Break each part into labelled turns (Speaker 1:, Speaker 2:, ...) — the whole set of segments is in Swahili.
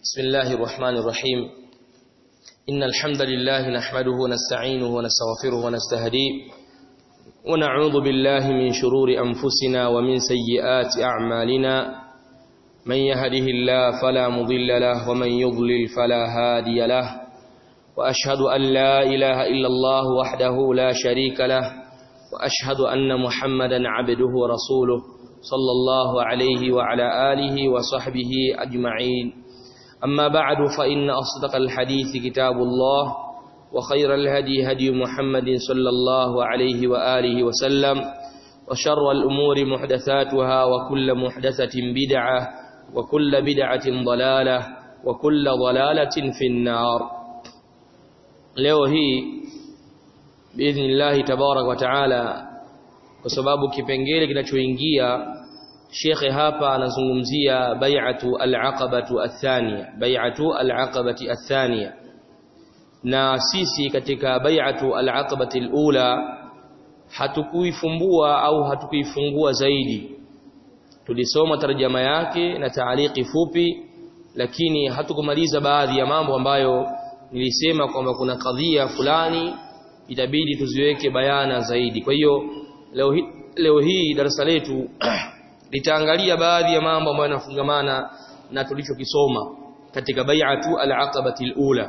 Speaker 1: بسم الله الرحمن الرحيم إن الحمد لله نحمده ونستعينه ونستغفره ونستهديه ونعوذ بالله من شرور أنفسنا ومن سيئات أعمالنا من يهده الله فلا مضل له ومن يضلل فلا هادي له وأشهد أن لا إله إلا الله وحده لا شريك له وأشهد أن محمدا عبده ورسوله صلى الله عليه وعلى آله وصحبه أجمعين أما بعد فإن أصدق الحديث كتاب الله وخير الهدي هدي محمد صلى الله عليه وآله وسلم وشر الأمور محدثاتها وكل محدثة بدعة وكل بدعة ضلالة وكل ضلالة في النار leo hii biidhnillahi tabarak wa taala kwa sababu kipengele kinachoingia shekhe hapa anazungumzia bai'atu al-aqabatu athania bai'atu al-aqabati athania na sisi katika bai'atu al-aqabati al-ula hatukuifumbua au hatukuifungua zaidi tulisoma tarjama yake na taaliki fupi lakini hatukumaliza baadhi ya mambo ambayo nilisema kwamba kuna kadhia fulani itabidi tuziweke bayana zaidi kwa hiyo leo hii leo hii darasa letu litaangalia baadhi ya mambo ambayo yanafungamana na tulichokisoma katika bai'atu al-aqabati al-ula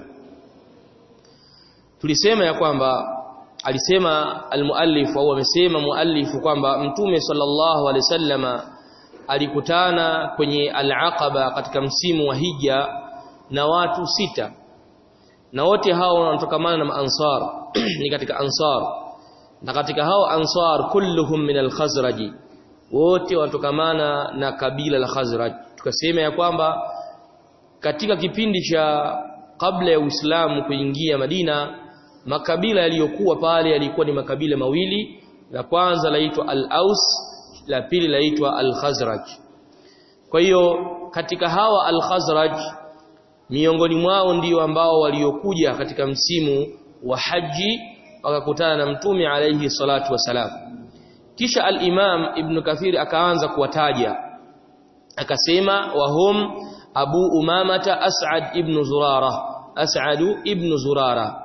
Speaker 1: tulisema ya kwamba alisema al-muallif au amesema muallif kwamba mtume sallallahu alaihi wasallama alikutana kwenye al-aqaba katika msimu wa hija na watu sita na wote hao wanatokamana na ansar ni katika ansar na katika hao ansar kulluhum min al-khazraj wote wanatokamana na kabila la khazraj tukasema ya kwamba katika kipindi cha kabla ya Uislamu kuingia Madina makabila yaliyokuwa pale yalikuwa ni makabila mawili la kwanza laitwa al-Aus la pili laitwa al-Khazraj kwa hiyo katika hawa al-Khazraj miongoni mwao ndio ambao waliokuja katika msimu wa haji wakakutana na mtume alayhi salatu wasalam kisha al-Imam Ibn Kathir akaanza kuwataja akasema wahum Abu Umamata As'ad ibn Zurara As'ad ibn Zurara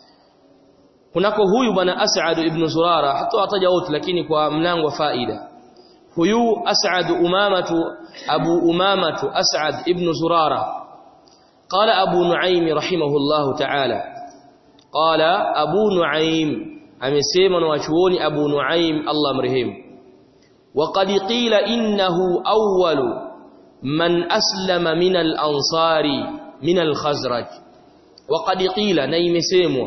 Speaker 1: kunako huyu bwana As'ad ibn Zurara hata ataja wote lakini kwa mlango wa faida huyu As'ad Umamatu Abu Umamatu As'ad ibn Zurara قال أبو نعيم رحمه الله تعالى قال أبو نعيم أمسيما وشوني أبو نعيم الله مرهم وقد قيل إنه أول من أسلم من الأنصار من الخزرج وقد قيل نيم سيمو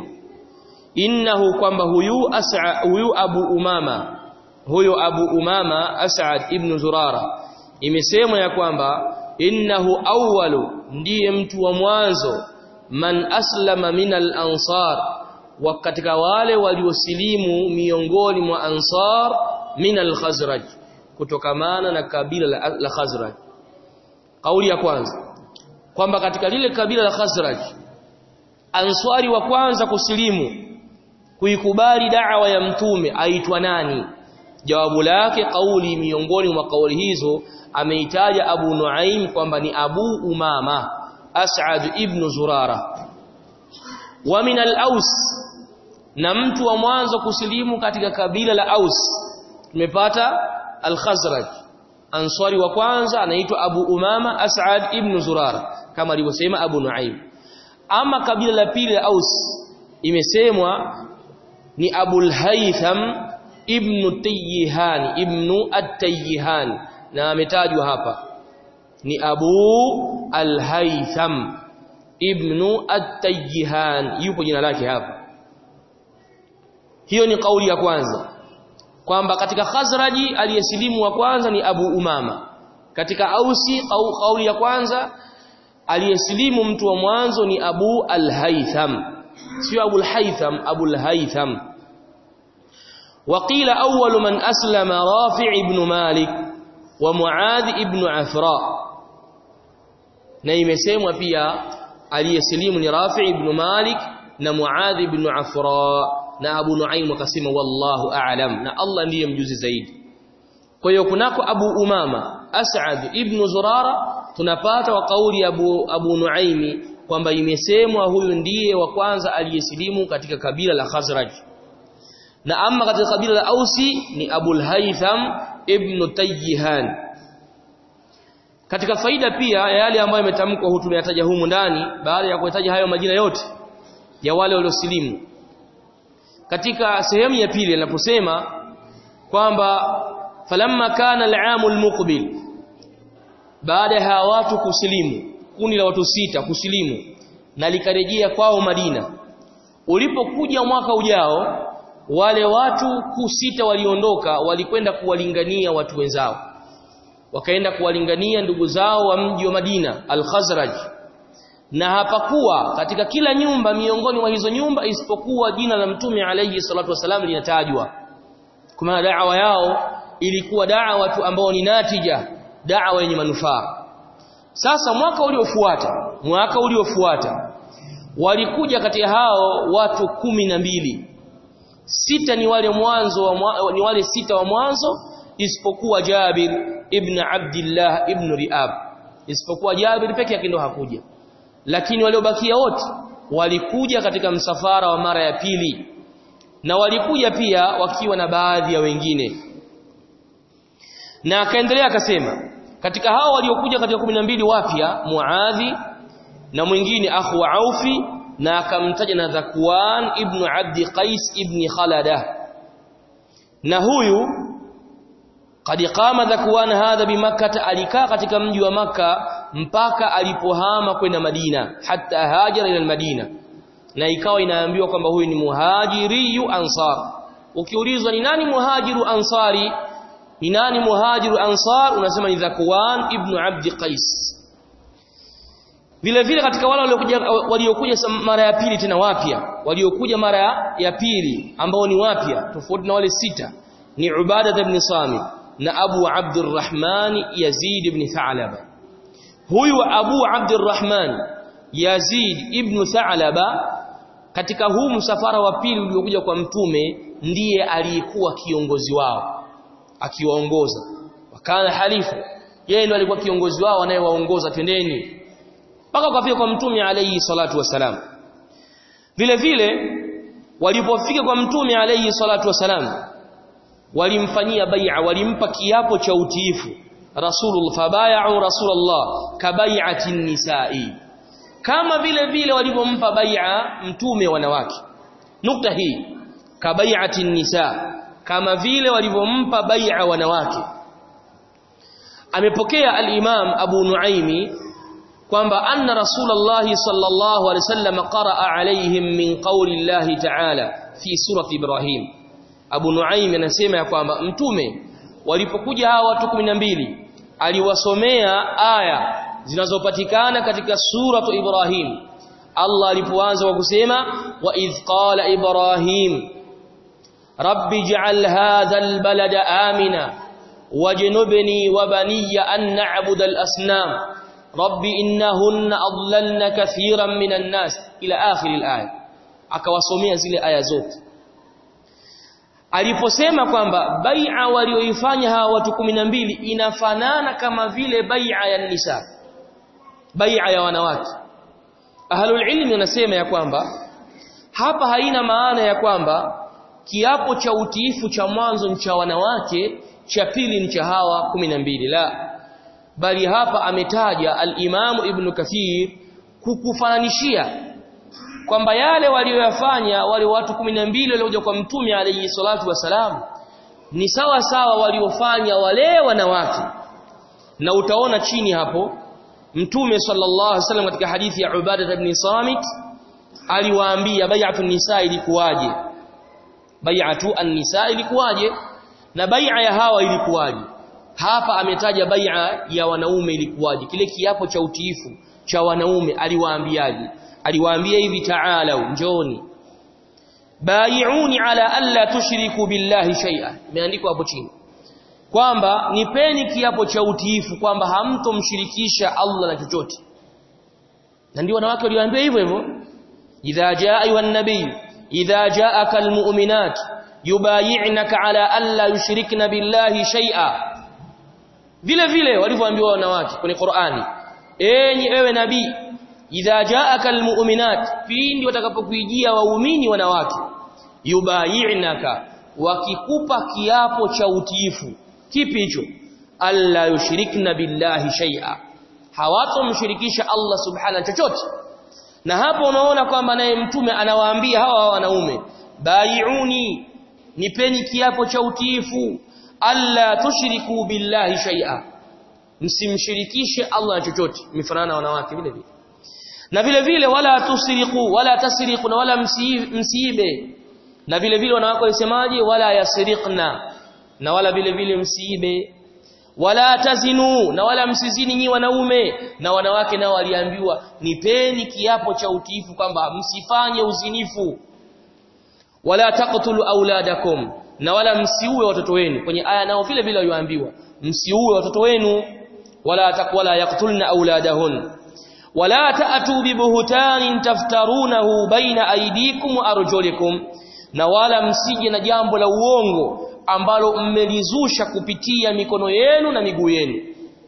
Speaker 1: إنه كما هيو, أسع هيو أبو أمامة هيو أبو أمامة أسعد ابن زرارة إمسيمو يا كما innahu awwalu ndiye mtu wa mwanzo man aslama min al-ansar wa katika wale waliosilimu miongoni mwa ansar min al-khazraj kutokamana na kabila la, la khazraj kauli ya kwanza kwamba katika lile kabila la khazraj answari wa kwanza kusilimu kuikubali da'wa ya mtume aitwa nani jawabu lake kauli miongoni mwa kauli hizo ameitaja Abu Nuaim kwamba ni Abu Umama As'ad ibn Zurara wa min al-Aus na mtu wa mwanzo kusilimu katika kabila la Aus tumepata al-Khazraj ansari wa kwanza anaitwa Abu Umama As'ad ibn Zurara kama alivyosema Abu Nuaim ama kabila la pili la Aus imesemwa ni Abul Haytham ibn Tayyihan ibn at-Tayyihan na ametajwa hapa ni Abu Al-Haytham ibn At-Tayyihan yupo jina lake hapa hiyo ni kauli ya kwanza kwamba katika Khazraji aliyesilimu wa kwanza ni Abu Umama katika Ausi au kauli ya kwanza aliyesilimu mtu wa mwanzo ni Abu Al-Haytham sio Abu Al-Haytham Abu Al-Haytham وقيل أول من أسلم رافع بن مالك ومعاذ ابن عفراء na imesemwa pia aliyesilimu ni Rafi ibn Malik na Muadh ibn Afra na Abu Nuaim akasema wallahu a'lam na Allah ndiye mjuzi zaidi kwa hiyo kunako Abu Umama As'ad ibn Zurara tunapata wa kauli ya Abu, Abu Nuaimi kwamba imesemwa huyu ndiye wa kwanza aliyesilimu katika kabila la Khazraj na ama katika kabila la Ausi ni Abul Haytham ibn Tayyihan katika faida pia ya yale ambayo yametamkwa hutu tumeyataja humu ndani baada ya kutaja hayo majina yote ya wale waliosilimu katika sehemu ya pili anaposema kwamba falamma kana al-aam al-muqbil baada ya watu kusilimu kundi la watu sita kusilimu na likarejea kwao Madina ulipokuja mwaka ujao wale watu kusita waliondoka walikwenda kuwalingania watu wenzao wakaenda kuwalingania ndugu zao wa mji wa Madina al-Khazraj na hapakuwa katika kila nyumba miongoni mwa hizo nyumba isipokuwa jina la mtume alayhi salatu wasalam linatajwa kwa da'wa yao ilikuwa da'wa watu ambao ni natija da'wa yenye manufaa sasa mwaka uliofuata mwaka uliofuata walikuja kati hao watu kumi na mbili sita ni wale mwanzo wa mwa, ni wale sita wa mwanzo isipokuwa Jabir ibn Abdullah ibn Riab isipokuwa Jabir peke yake ndo hakuja lakini waliobakia wote walikuja katika msafara wa mara ya pili na walikuja pia wakiwa na baadhi ya wengine na akaendelea akasema katika hao waliokuja katika 12 wapya Muadhi na mwingine akhu wa Aufi na akamtaja na Zakwan ibn Abdi Qais ibn Khalada na huyu qad qama Zakwan hadha bimakkah alikaa katika mji wa maka mpaka alipohama kwenda Madina hata hajara ila Madina na ikawa inaambiwa kwamba huyu ni muhajiriyu ansar ukiulizwa ni nani muhajiru ansari ni nani muhajiru ansar unasema ni Zakwan ibn Abdi Qais vile vile katika wale waliokuja waliokuja mara ya pili tena wapya waliokuja mara ya pili ambao ni wapya tofauti na wale sita ni Ubada ibn Samit na Abu Abdurrahman Yazid ibn Tha'laba huyu Abu Abdurrahman Yazid ibn Tha'laba katika huu msafara wa pili uliokuja kwa mtume ndiye aliyekuwa kiongozi wao akiwaongoza wakana halifu yeye ndiye alikuwa kiongozi wao anayewaongoza twendeni mpaka kafika kwa mtume alayhi salatu wasalam vile vile walipofika kwa mtume alayhi salatu wasalam walimfanyia bai'a walimpa kiapo cha utiifu rasulullah fabay'u rasulullah kabai'ati nisa'i kama vile vile walipompa bai'a mtume wanawake nukta hii kabai'ati nisa kama vile walivyompa bai'a wanawake amepokea al-imam Abu Nuaimi kwamba anna rasulullah sallallahu alaihi wasallam qaraa alaihim min qawli Allah ta'ala fi surati Ibrahim Abu Nuaim anasema ya kwamba mtume walipokuja hawa watu 12 aliwasomea aya zinazopatikana katika suratu Ibrahim Allah alipoanza kwa kusema wa idh qala Ibrahim rabbi ij'al hadha albalada amina wajnubni wa baniya an na'budu al-asnam rabbi innahunna adlalna kathiran minan nas ila akhir al-aya akawasomea zile aya zote aliposema kwamba bai'a walioifanya hawa watu 12 inafanana kama vile bai'a ya nisa bai'a ya wanawake ahlul ilmi wanasema ya kwamba hapa haina maana ya kwamba kiapo cha utiifu cha mwanzo ni cha wanawake cha pili ni cha hawa 12 la bali hapa ametaja al-Imam Ibn Kathir kukufananishia kwamba yale walioyafanya wale watu 12 waliokuja kwa mtume alayhi salatu wasalam ni sawa sawa waliofanya wale wanawake na utaona chini hapo mtume sallallahu alaihi wasallam katika hadithi ya Ubadah ibn Samit aliwaambia bai'atu nisa ilikuwaje bai'atu an-nisa ilikuwaje na bai'a ya hawa ilikuwaje hapa ametaja bai'a ya wanaume ilikuwaje kile kiapo cha utiifu cha wanaume aliwaambiaje aliwaambia hivi ta'ala njoni bai'uni ala alla tushriku billahi shay'a imeandikwa hapo chini kwamba nipeni kiapo cha utiifu kwamba hamtomshirikisha Allah na chochote na ndio wanawake waliwaambia hivyo hivyo idha jaa ayuha nabiy idha jaaka almu'minat yubayi'naka ala alla yushrikna billahi shay'a vile vile walivyoambiwa wanawake kwenye Qur'ani enyi ewe nabii idha jaaka almu'minat pindi watakapokuijia waumini wanawake yubayi'naka wakikupa kiapo cha utiifu kipi hicho alla yushrikna billahi shay'a hawatomshirikisha Allah subhanahu chochote na hapo unaona kwamba naye mtume anawaambia hawa wanaume baiuni nipeni kiapo cha utiifu alla tushriku billahi shay'a msimshirikishe Allah na chochote mifanana na wanawake vile vile na vile vile wala tusriqu wala tasriqu na wala msiibe na vile vile wanawake walisemaje wala yasriqna na wala vile vile msiibe wala tazinu na wala msizini nyi wanaume na wanawake nao waliambiwa nipeni kiapo cha utiifu kwamba msifanye uzinifu wala taqtulu auladakum na wala msiue watoto wenu kwenye aya nao vile vile walioambiwa msiue watoto wenu wala takwala yaqtulna auladahun wala ta'tu bibuhtanin taftarunahu baina aydikum wa arjulikum na wala msije na jambo la uongo ambalo mmelizusha kupitia mikono yenu na miguu yenu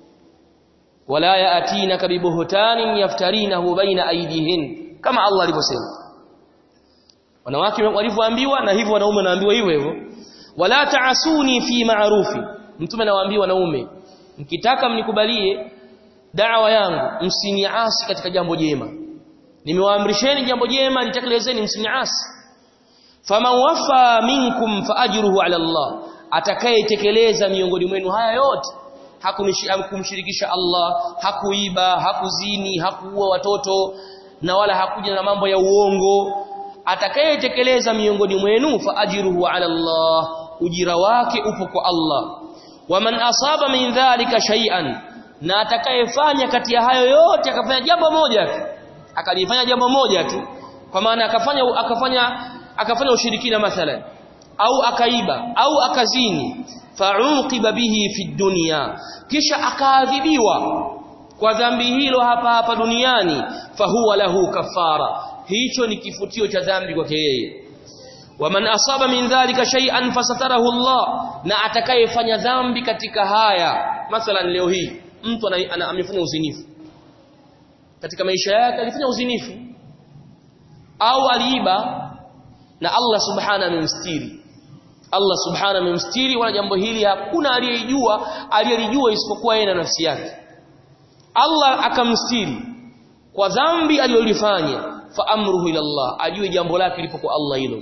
Speaker 1: wala yaatina kabibuhtanin yaftarinahu baina aydihin kama Allah alivyosema wanawake walivyoambiwa na hivyo wanaume wanaambiwa hivyo hivyo wala taasuni fi ma'rufi mtume anawaambia wanaume mkitaka mnikubalie da'wa yangu msiniasi katika jambo jema nimewaamrisheni jambo jema litekelezeni msiniasi faman wafa minkum faajruhu ala Allah atakayetekeleza miongoni mwenu haya yote hakumshirikisha Allah hakuiba hakuzini hakuua watoto na wala hakuja na mambo ya uongo atakayetekeleza miongoni mwenu faajruhu ala Allah ujira wake upo kwa Allah waman asaba min dhalika shay'an na atakayefanya kati ya hayo yote akafanya jambo moja tu akalifanya jambo moja tu kwa maana akafanya akafanya akafanya ushirikina mathalan au akaiba au akazini fa'uqiba bihi fi dunya kisha akaadhibiwa kwa dhambi hilo hapa hapa duniani fahuwa lahu kafara hicho ni kifutio cha dhambi kwake yeye waman asaba min dhalika shay'an fasatarahu Allah na atakayefanya dhambi katika haya mathalan leo hii mtu amefanya uzinifu katika maisha yake alifanya uzinifu au aliiba na Allah subhanahu amemstiri Allah subhanahu amemstiri wala jambo hili hakuna aliyejua aliyelijua isipokuwa yeye na nafsi yake Allah akamstiri kwa dhambi aliyolifanya fa amruhu ila Allah ajue jambo lake lipo kwa Allah hilo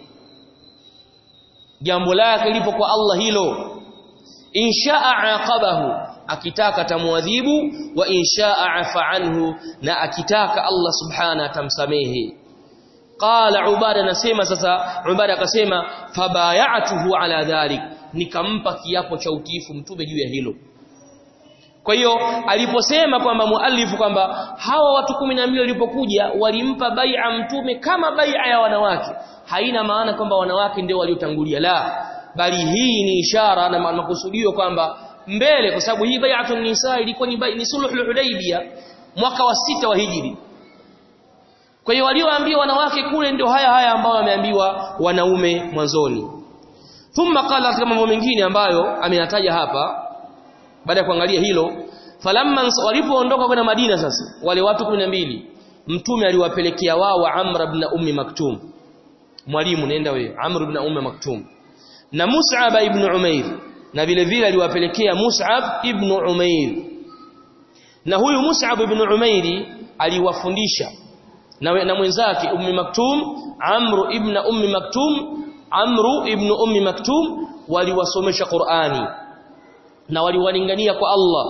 Speaker 1: jambo lake lipo kwa Allah hilo inshaa aqabahu akitaka tamwadhibu wa inshaa afa anhu na akitaka Allah subhana atamsamehe qala ubada nasema sasa ubada akasema fabayatuhu ala dhalik nikampa kiapo cha utiifu mtume juu ya hilo kwa hiyo aliposema kwamba muallifu kwamba hawa watu 12 walipokuja walimpa bai'a mtume kama bai'a ya wanawake haina maana kwamba wanawake ndio waliotangulia la bali hii ni ishara na makusudio kwamba mbele kwa sababu hii bai'atun nisa ilikuwa ni ni sulhul hudaybia mwaka wa sita wa hijri kwa hiyo walioambiwa wanawake kule ndio haya haya ambao wameambiwa wanaume mwanzoni thumma qala katika mambo mengine ambayo ameyataja hapa baada ya kuangalia hilo falamma walipoondoka kwenda Madina sasa wale watu 12 mtume aliwapelekea wao Amr ibn Ummi Maktum mwalimu nenda wewe Amr ibn Ummi Maktum na Mus'ab ibn Umair na vile vile aliwapelekea Mus'ab ibn Umair na huyu Mus'ab ibn Umair aliwafundisha na, na mwenzake Ummi Maktum Amr ibn Ummi Maktum Amr ibn Ummi Maktum waliwasomesha Qur'ani na waliwalingania kwa Allah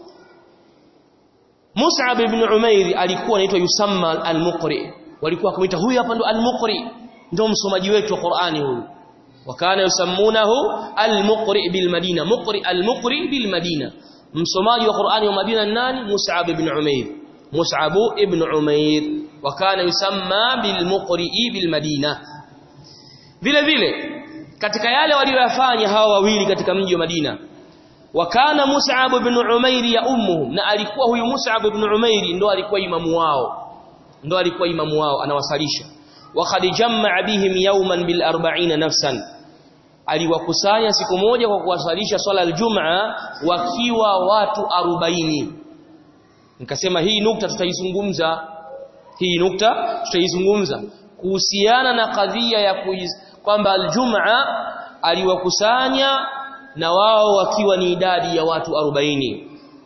Speaker 1: Mus'ab ibn Umair alikuwa anaitwa yusamma al-Muqri walikuwa kumuita huyu hapa ndo al-Muqri ndio msomaji wetu wa Qur'ani huyu wakana yusammunahu al-Muqri bil Madina Muqri al-Muqri bil Madina msomaji wa Qur'ani wa Madina nani Mus'ab ibn Umair Mus'ab ibn Umair wakana yusamma bil Muqri bil Madina vile vile katika yale waliyofanya hawa wawili katika mji wa Madina wakana Mus'ab ibn Umair ya ummuhum na alikuwa huyu Mus'ab ibn Umair ndo alikuwa imamu wao ndo alikuwa imamu wao anawasalisha wa qad jamma'a bihim yawman bil 40 nafsan aliwakusanya siku moja kwa kuwasalisha swala aljum'a wakiwa watu 40 nikasema hii nukta tutaizungumza hii nukta tutaizungumza kuhusiana na kadhia ya kwamba aljumaa aliwakusanya na wao wakiwa ni idadi ya watu 40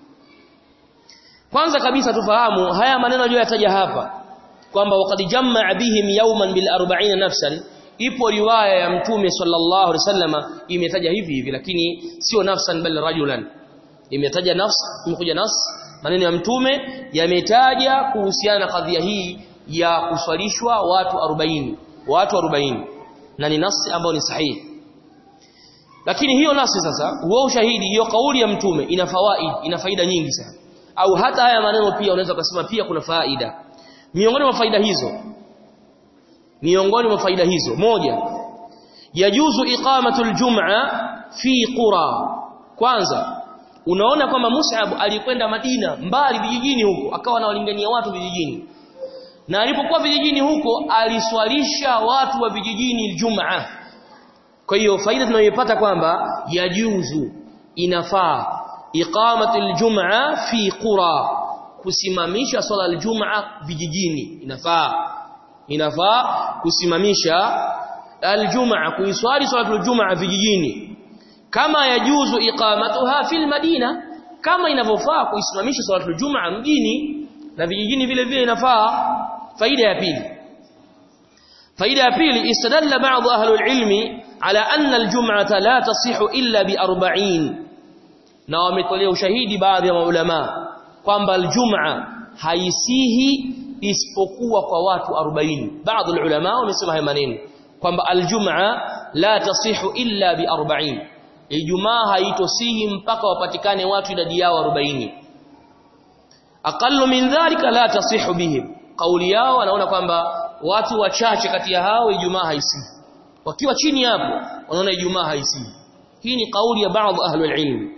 Speaker 1: kwanza kabisa tufahamu haya maneno aliyoyataja hapa kwamba waqad jamaa bihim yawman bil 40 nafsan ipo riwaya ya mtume sallallahu alaihi wasallama imetaja hivi hivi lakini sio nafsan bal rajulan imetaja nafs imekuja nas maneno ya mtume yametaja kuhusiana na kadhia hii ya kuswalishwa watu 40 watu 40 na ni nasi ambayo ni sahihi lakini hiyo nasi sasa huo ushahidi hiyo kauli ya mtume ina fawaid ina faida nyingi sana au hata haya maneno pia unaweza kusema pia kuna faida miongoni mwa faida hizo miongoni mwa faida hizo moja yajuzu iqamatu aljum'a fi qura kwanza unaona kwamba Mus'ab alikwenda Madina mbali vijijini huko akawa anawalingania watu vijijini na alipokuwa vijijini huko aliswalisha watu wa vijijini Ijumaa kwa hiyo faida tunayoipata kwamba yajuzu inafaa iqamatul jumaa fi qura kusimamisha swala aljumaa vijijini inafaa inafaa kusimamisha aljumaa kuiswali swala aljumaa vijijini kama yajuzu iqamatuha fil madina kama inavyofaa kuisimamisha swala aljumaa mjini na vijijini vile vile inafaa faida ya pili faida ya pili istadalla ba'd ahli alilmi ala anna aljum'ata la tasihu illa bi 40 na wametolea ushahidi baadhi ya maulama kwamba aljum'a haisihi isipokuwa kwa watu 40 baadhi ya ulama wamesema haya maneno kwamba aljum'a la tasihu illa bi 40 ijumaa haitosihi mpaka wapatikane watu idadi yao 40 aqallu min dhalika la tasihu bihim kauli yao wanaona kwamba watu wachache kati ya hao ijumaa haisihi wakiwa chini hapo wanaona ijumaa haisihi hii ni kauli ya baadhi ahli alilm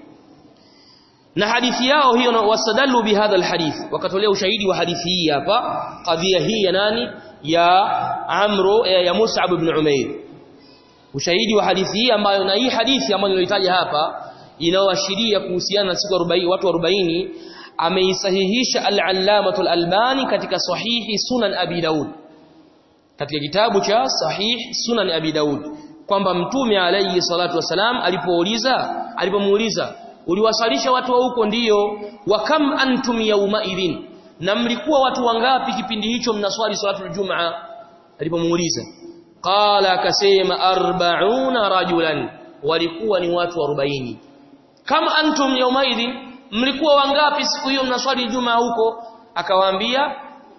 Speaker 1: na hadithi yao hiyo wasadallu bihadha alhadith wakatolea ushahidi wa hadithi hii hapa kadhia hii ya nani ya amru ya, ya Mus'ab ibn Umair ushahidi wa hadithi hii ambayo na hii hadithi ambayo nilitaja hapa inaoashiria kuhusiana na siku 40 watu 40 ameisahihisha al-Allamatul Albani katika sahihi Sunan Abi Daud katika kitabu cha sahih Sunan Abi Daud kwamba mtume alayhi salatu wasalam alipouliza alipomuuliza uliwasalisha watu wa huko ndiyo wa kam antum yawma idhin na mlikuwa watu wangapi kipindi hicho mnaswali salatu aljumaa alipomuuliza qala akasema 40 rajulan walikuwa ni watu 40 kama antum yawma idhin mlikuwa wangapi siku hiyo mnaswali jumaa huko akawaambia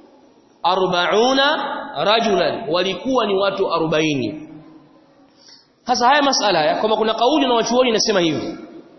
Speaker 1: 40 rajulan walikuwa ni watu 40 sasa haya masala ya kwamba kuna kauli na wachuoni inasema hivi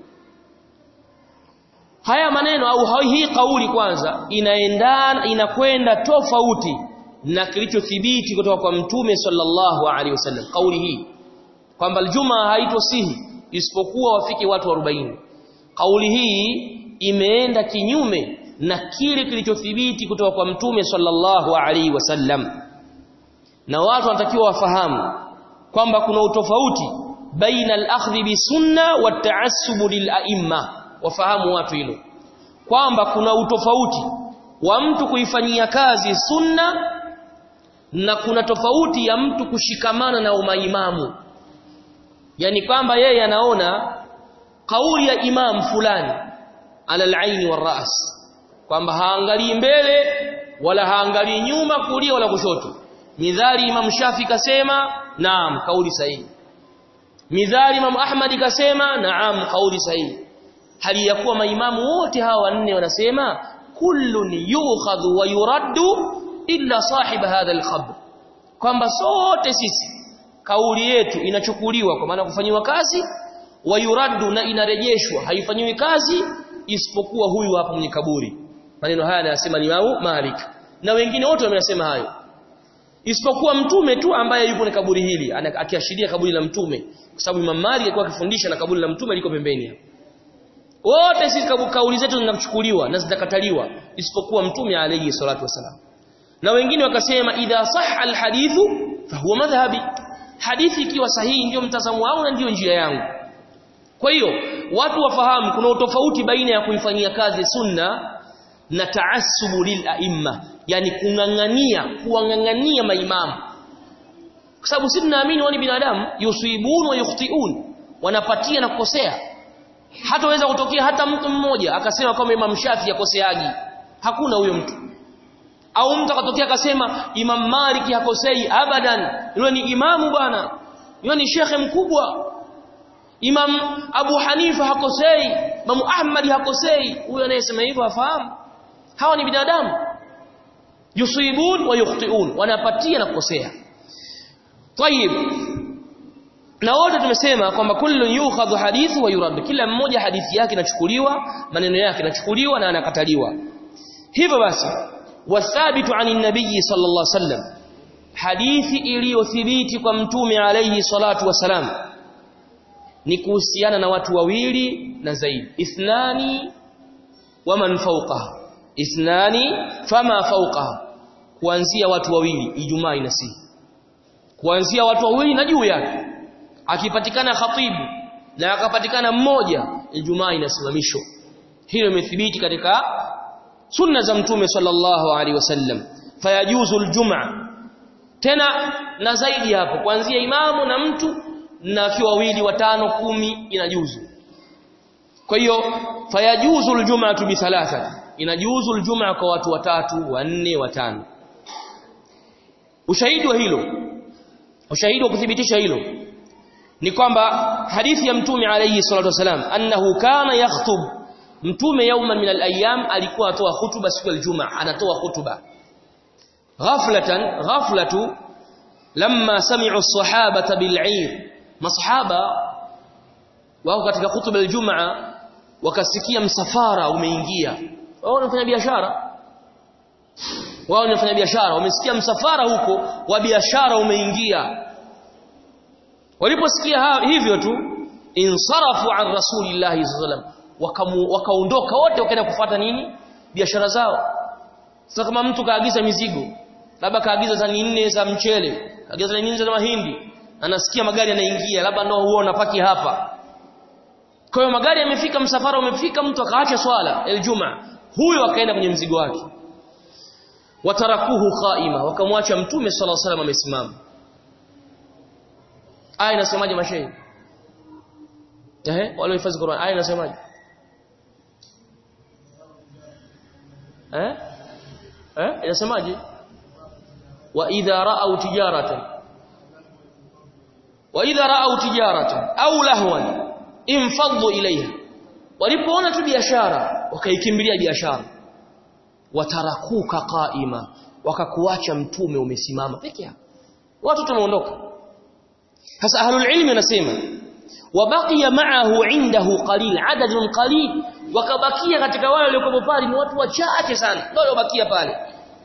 Speaker 1: haya maneno au hii kauli kwanza inaendana inakwenda tofauti na kilichothibiti kutoka kwa mtume sallallahu alaihi wasallam kauli hii kwamba aljuma haitosihi isipokuwa wafike watu 40 kauli hii imeenda kinyume na kile kilichothibiti kutoka kwa mtume sallallahu alaihi wasallam na watu wanatakiwa wafahamu kwamba kuna utofauti baina al-akhdhi bi sunna wa ta'assub lil a'imma wafahamu watu hilo kwamba kuna utofauti wa mtu kuifanyia kazi sunna na kuna tofauti ya mtu kushikamana na umaimamu yani kwamba yeye anaona kauli ya imam fulani ala al-aini war-ra's kwamba haangalii mbele wala haangalii nyuma kulia wala kushoto midhari imam shafi kasema naam kauli sahihi midhari imam ahmad kasema naam kauli sahihi hali ya kuwa maimamu wote hawa wanne wanasema kullun yukhadhu wa yuraddu illa sahib hadha al-khabr kwamba sote sisi kauli yetu inachukuliwa kwa maana kufanyiwa kazi wa yuraddu na inarejeshwa haifanyiwi kazi isipokuwa huyu hapa mwenye kaburi maneno haya anayasema ni Imam Malik na wengine wote wamesema hayo isipokuwa mtume tu ambaye yupo na kaburi hili akiashiria kaburi la mtume kwa sababu Imam Malik alikuwa akifundisha na kaburi la mtume liko pembeni hapo wote sisi kauli zetu zinachukuliwa na zitakataliwa isipokuwa mtume alayhi salatu wasalam na wengine wakasema idha sahha alhadithu fahuwa madhhabi hadithi ikiwa sahihi ndio mtazamo wangu na ndio njia yangu kwa hiyo watu wafahamu kuna utofauti baina ya kuifanyia kazi sunna na taassubu lil aimma yani kungangania kuwangangania maimamu kwa sababu sisi tunaamini wao ni binadamu yusibun wa yukhtiun wanapatia na kukosea hataweza kutokea hata mtu mmoja akasema kwamba Imam Shafi yakoseaji hakuna huyo mtu au mtu akatokea akasema Imam Malik hakosei abadan yule ni imamu bwana yule ni shekhe mkubwa Imam Abu Hanifa hakosei Imam Ahmad hakosei huyo anayesema hivyo afahamu hawa ni binadamu yusibun wa yukhtiun wanapatia na kukosea طيب na wote tumesema kwamba kullu yukhadhu hadithu wa yurad kila mmoja hadithi yake inachukuliwa maneno yake inachukuliwa na anakataliwa hivyo basi wathabitu anin nabii sallallahu alaihi wasallam hadithi iliyothibiti kwa mtume alayhi salatu wasalam ni kuhusiana na watu wawili na zaidi ithnani wa man fawqaha ithnani fama fawqaha kuanzia watu wawili ijumaa inasihi kuanzia watu wawili na juu yake akipatikana khatibu na akapatikana mmoja ijumaa inasimamishwa hilo imethibiti katika sunna za mtume sallallahu alaihi wasallam fayajuzu aljumaa tena na zaidi hapo kuanzia imamu na mtu na akiwa wawili watano kumi inajuzu kwa hiyo fayajuzu aljumaa bi thalatha inajuzu aljumaa kwa watu watatu wanne watano ushahidi wa hilo ushahidi wa kuthibitisha hilo ni kwamba hadithi ya mtume alayhi salatu wasalam annahu kana yakhutub mtume yauma min al-ayyam alikuwa atoa hutuba siku ya Ijumaa anatoa hutuba ghaflatan ghaflatu lamma sami'u as-sahabata bil-'ir masahaba wao katika hutuba ya Ijumaa wakasikia msafara umeingia wao wanafanya biashara wao wanafanya biashara wamesikia msafara huko wa biashara umeingia waliposikia hivyo tu insarafu an rasulillahi sallallahu wakaondoka wote wakaenda kufuata nini biashara zao sasa kama mtu kaagiza mizigo labda kaagiza tani nne za mchele kaagiza tani nne za mahindi anasikia magari yanaingia labda ndio huo unapaki hapa kwa hiyo magari yamefika msafara umefika mtu akaacha swala aljuma huyo akaenda kwenye mzigo wake watarakuhu qaima wakamwacha mtume sallallahu alaihi wasallam amesimama aya inasemaje mashairi ehe wale hifadhi Qur'an aya inasemaje eh eh inasemaje wa idha ra'aw tijaratan wa idha ra'aw tijaratan au lahwan infaddu ilayha walipoona tu biashara wakaikimbilia biashara watarakuka qaima wakakuacha mtume umesimama peke yako watu tumeondoka sasa ahlul ilmi wanasema wabaqiya ma'ahu indahu qalil adadun qalil wakabakia katika wale waliokuwa pale ni watu wachache sana ndio waliobakia pale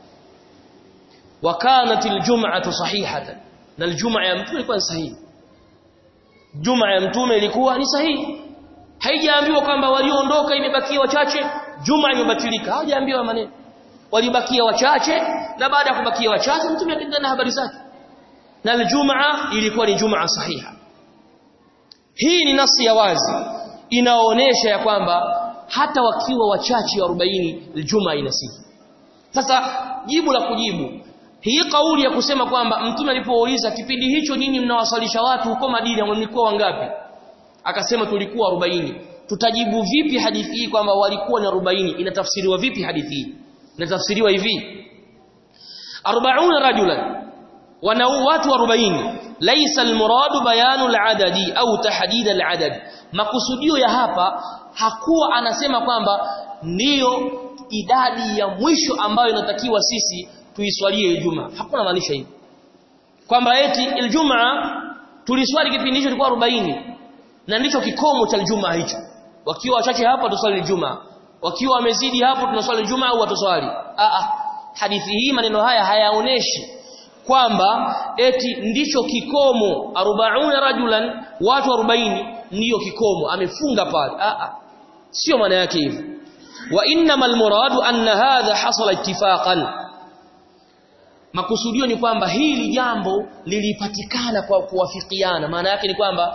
Speaker 1: wakanat aljum'atu sahihatan na aljum'a ya mtume ilikuwa sahihi jum'a ya mtume ilikuwa ni sahihi haijaambiwa kwamba walioondoka imebakia wachache jum'a imebatilika hawajaambiwa maneno walibakia wachache na baada ya kubakia wachache mtume akaendelea na habari zake na aljumaa ilikuwa ni jumaa sahiha hii ni nasi ya wazi inaonyesha ya kwamba hata wakiwa wachache wa 40 aljumaa inasihi sasa jibu la kujibu hii kauli ya kusema kwamba mtume alipouliza kipindi hicho nyinyi mnawasalisha watu huko Madina mlikuwa wangapi akasema tulikuwa 40 tutajibu vipi hadithi hii kwamba walikuwa ni 40 inatafsiriwa vipi hadithi hii inatafsiriwa hivi 40 rajulan wana watu 40 laysa almuradu bayanu aladadi au tahdid aladad makusudio ya hapa hakuwa anasema kwamba ndiyo idadi ya mwisho ambayo inatakiwa sisi tuiswalie Ijumaa hakuna maanisha hivi kwamba eti Ijumaa tuliswali kipindi hicho kilikuwa 40 na ndicho kikomo cha Ijumaa hicho wakiwa wachache hapa tuswali Ijumaa wakiwa wamezidi hapo tunaswali Ijumaa au watuswali a a hadithi hii maneno haya hayaoneshi kwamba eti ndicho kikomo 40 rajulan watu 40 ndiyo kikomo amefunga pale a a sio maana yake hivyo wa innamal muradu anna hadha hasala ittifaqan makusudio ni kwamba hili jambo lilipatikana kwa kuwafikiana maana yake ni kwamba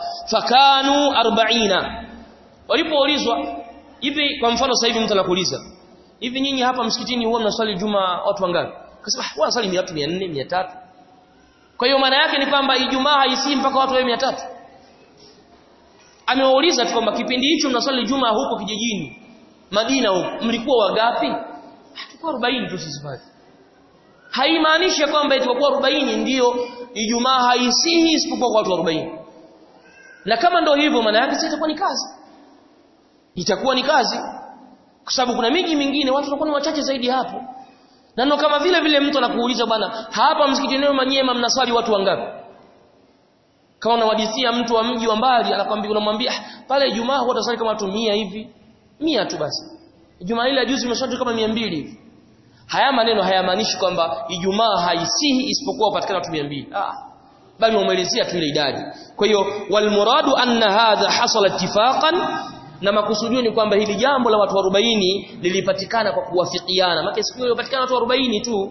Speaker 1: fakanu 40 walipoulizwa hivi kwa mfano sasa hivi mtu anakuuliza hivi nyinyi hapa msikitini huwa mnaswali juma watu wangapi akasema huwa naswali watu 400 300 kwa hiyo maana yake ni kwamba ijumaa haisii mpaka watu wawe 300 amewauliza tu kwamba kipindi hicho mnaswali juma huko kijijini Madina huko mlikuwa wangapi tulikuwa 40 tu sisi pale haimaanishi kwamba itakuwa 40 ndiyo Ijumaa haisihi isipokuwa kwa watu 40 na kama ndio hivyo maana yake sasa itakuwa ni kazi itakuwa ni kazi kwa sababu kuna miji mingine watu wanakuwa ni wachache zaidi hapo na ndio kama vile vile mtu anakuuliza bwana hapa msikitini Manyema mnaswali watu wangapi kama unawadisia mtu wa mji wa mbali anakwambia unamwambia pale Ijumaa huwa utaswali kama watu 100 hivi 100 tu basi Ijumaa ile juzi umeswali kama 200 hivi haya maneno hayamaanishi kwamba Ijumaa haisihi isipokuwa upatikana watu 200 ah bali umeelezea tu ile idadi kwa hiyo wal muradu anna hadha hasala ittifaqan na makusudio ni kwamba hili jambo la watu 40 lilipatikana kwa kuwafikiana maana siku hiyo ilipatikana watu 40 tu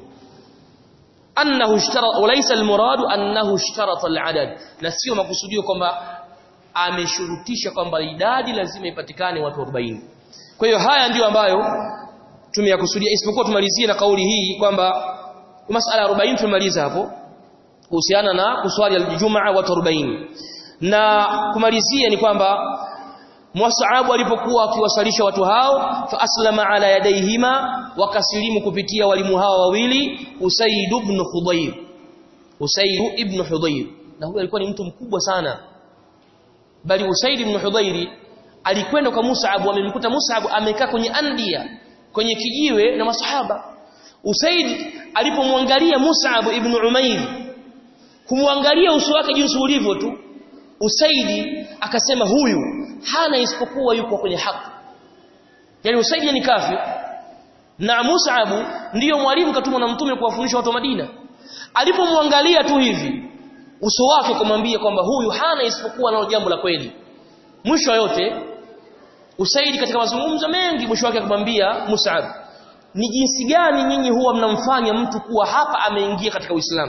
Speaker 1: annahu ishtara walaysa almuradu annahu ishtarata aladad na sio makusudio kwamba ameshurutisha kwamba idadi lazima ipatikane watu 40 kwa hiyo haya ndiyo ambayo tumeyakusudia isipokuwa tumalizie na kauli hii kwamba masala 40 tumemaliza hapo kuhusiana na kuswali aljumaa watu 40 na kumalizia ni kwamba Mus'ab alipokuwa akiwasalisha watu hao fa aslama ala yadayhima wakasilimu kupitia walimu hao wawili Usaid ibn Hudayr Usaid ibn Hudayr na huyo alikuwa ni mtu mkubwa sana bali Usaid ibn Hudayr alikwenda kwa Mus'ab amemkuta Mus'ab amekaa kwenye andia kwenye kijiwe na masahaba Usaid alipomwangalia Mus'ab ibn Umair kumwangalia uso wake jinsi ulivyo tu Usaidi akasema huyu hana isipokuwa yuko kwenye haki yani Usaidi ni kafir na Mus'ab ndiyo mwalimu katumwa na mtume kuwafundisha watu wa Madina alipomwangalia tu hivi uso wake kumwambia kwamba huyu hana isipokuwa nalo jambo la kweli mwisho yote Usaidi katika mazungumzo mengi mwisho wake akamwambia Mus'ab ni jinsi gani nyinyi huwa mnamfanya mtu kuwa hapa ameingia katika Uislamu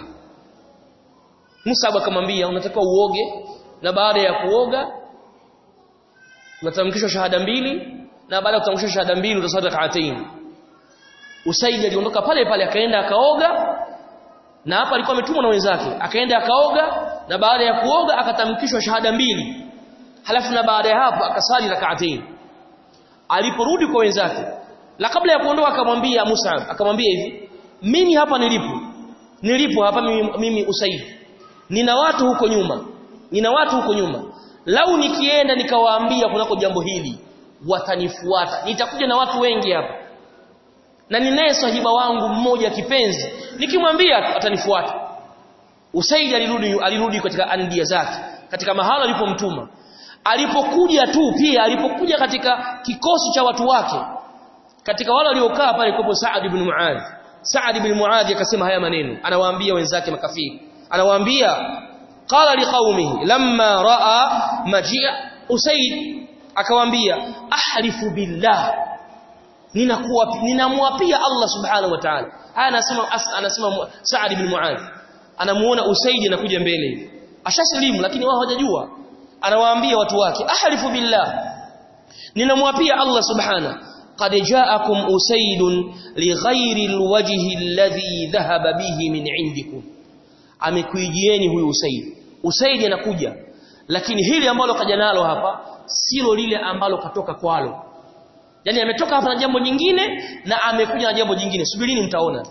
Speaker 1: Mus'ab akamwambia unatakiwa uoge na baada ya kuoga unatamkishwa shahada mbili na baada ya kutamkishwa shahada mbili utaswali rak'atayn Usaid aliondoka pale pale akaenda akaoga na hapa alikuwa ametumwa na wenzake akaenda akaoga na baada ya kuoga akatamkishwa shahada mbili halafu na baada ya hapo akasali rak'atayn aliporudi kwa wenzake la kabla ya kuondoka akamwambia Mus'ab akamwambia hivi mimi hapa nilipo nilipo hapa mimi, mimi Usaid nina watu huko nyuma nina watu huko nyuma lau nikienda nikawaambia kunako jambo hili watanifuata nitakuja na watu wengi hapa na ninaye sahiba wangu mmoja kipenzi nikimwambia atanifuata Usaid alirudi alirudi katika andia zake katika mahala alipomtuma alipokuja tu pia alipokuja katika kikosi cha watu wake katika wale waliokaa pale kwa Saad ibn Muadh Saad ibn Muadh akasema haya maneno anawaambia wenzake makafiri anawaambia qala liqaumihi lamma raa majia usaid akawaambia ahlifu billah ninakuwa ninamwapia Allah subhanahu wa ta'ala haya anasema anasema Saad ibn Muadh anamuona usaid anakuja mbele hivi ashasilimu lakini wao hawajajua anawaambia watu wake ahlifu billah ninamwapia Allah subhanahu قد جاءكم أسيد لغير الوجه الذي ذهب به من عندكم amekuijieni huyu Usaid Usaid anakuja lakini hili ambalo kaja nalo hapa silo lile ambalo katoka kwalo yani ametoka hapa na jambo jingine na amekuja na jambo jingine subirini mtaona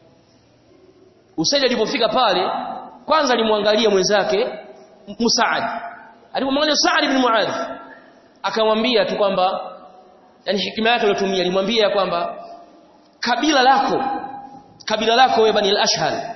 Speaker 1: Usaid alipofika pale kwanza alimwangalia mwenzake Musaad alipomwangalia Saad ibn Muadh akamwambia tu kwamba yani hikima yake aliyotumia alimwambia kwamba kabila lako kabila lako wewe bani al-ashhal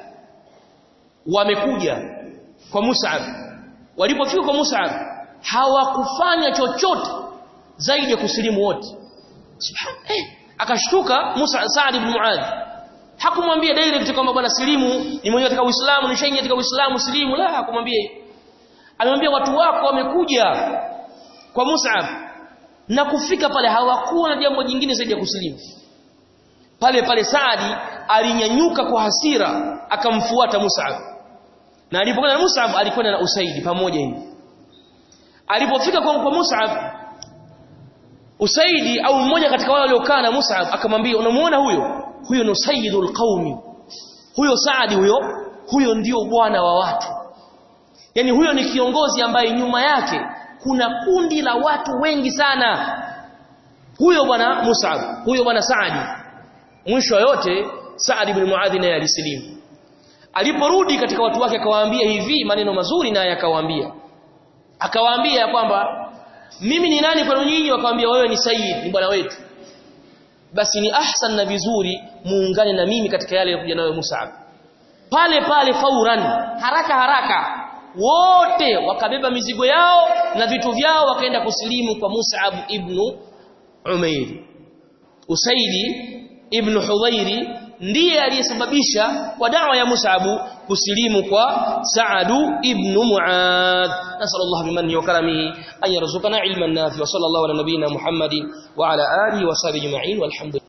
Speaker 1: wamekuja kwa Mus'ab walipofika kwa Mus'ab hawakufanya chochote zaidi ya kusilimu wote subhan eh akashtuka Musa Saad ibn Muadh hakumwambia direct kwamba bwana silimu ni mwenye katika Uislamu ni shaingia katika Uislamu silimu la hakumwambia alimwambia watu wako wamekuja kwa Mus'ab na kufika pale hawakuwa na jambo jingine zaidi ya kusilimu pale pale Saadi alinyanyuka kwa hasira akamfuata Mus'ab na alipokwenda na Mus'ab alikwenda na Usaidi pamoja hivi alipofika kwa, kwa Mus'ab Usaidi au mmoja katika wale waliokaa na Mus'ab akamwambia unamuona huyo huyo ni sayyidul qaumi huyo Saadi huyo huyo ndio bwana wa watu yani huyo ni kiongozi ambaye nyuma yake kuna kundi la watu wengi sana huyo bwana Mus'ab huyo bwana Saadi mwisho yote Saad ibn Muadh naye alisilimu aliporudi katika watu wake akawaambia hivi maneno mazuri naye akawaambia akawaambia ya kwamba mimi ni nani kwenu nyinyi wakamwambia wewe ni sayyid ni bwana wetu basi ni ahsan na vizuri muungane na mimi katika yale ya nayo Mus'ab pale pale fauran haraka haraka wote wakabeba mizigo yao na vitu vyao wakaenda kusilimu kwa Mus'ab ibn Umair Usaidi ibn Hudhairi ndiye aliyesababisha kwa dawa ya Mus'ab kusilimu kwa Sa'adu ibn Mu'adh nasallallahu bimanni wa karamihi an yarzuqana ilman nafi wa sallallahu ala nabiyyina Muhammadin wa ala alihi wa sahbihi ajma'in walhamdulillah